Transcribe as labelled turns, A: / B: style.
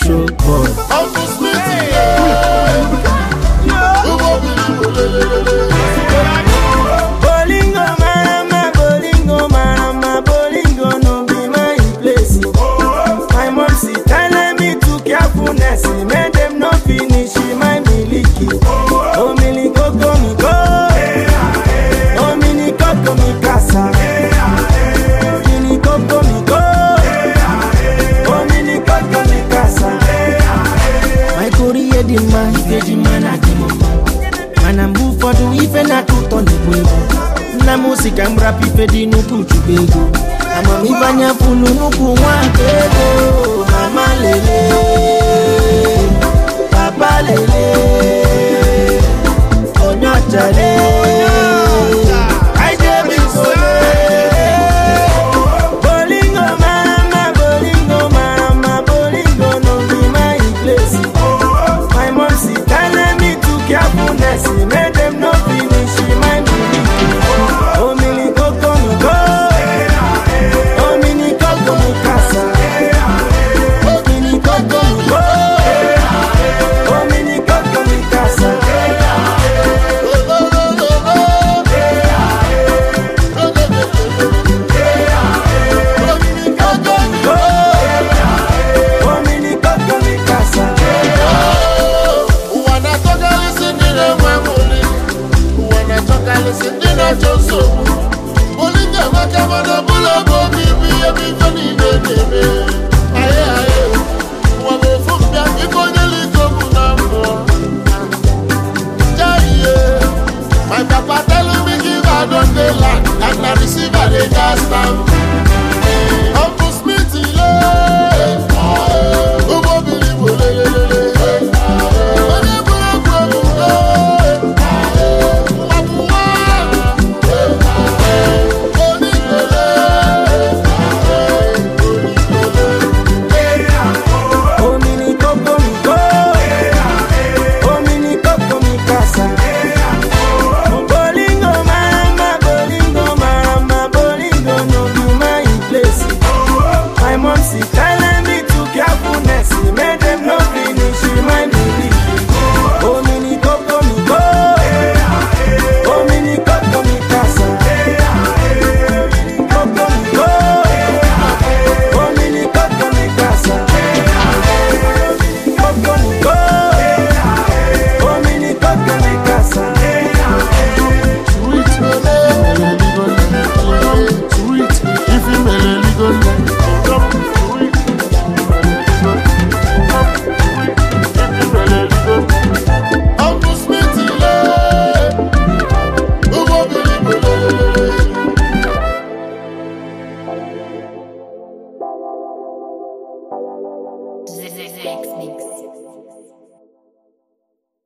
A: show boy.
B: Uncle Smithy, yeah. Ugo bili bolelele.
A: Bolingo marama, bolingo marama, bolingo no be my place. My mom she telling me to carefulness, make them no finish my miliki. Oh mili koko mi go, oh mini koko mi casa. Mini koko mi go, oh mini koko mi casa. My korea di ma, ife di ma na di mama. mana mgbe ụfọdụ ife na-atọ ụtọ na-egbu egbu nna m si ka m rapụ ife dị n'ukwu chukwu ego amamife anya funu n'ukwu nwaka ego mama lele papa lele onye ọcha lele I dey be sole. Bolingo marama, bolingo marama, bolingo no be my place. My mom she telling me to carefulness, make them no finish my milk. Oh mini coco mi go, oh mini coco mi casa. Oh mini coco mi go, oh mini coco mi casa. Oh mini coco mi casa.
B: Wanatokalisi ndị na-enwe mụli wanatokalisi ndị na-achọ nsogbu Bolingo amaka mana ọbụla bụ obibi ebe ife niile na-eme aye aye ụwa bụ ofu mbịa ike onye liko bụ na mmụọ jaiye my papa tell me give I don dey land and na receive I dey gas now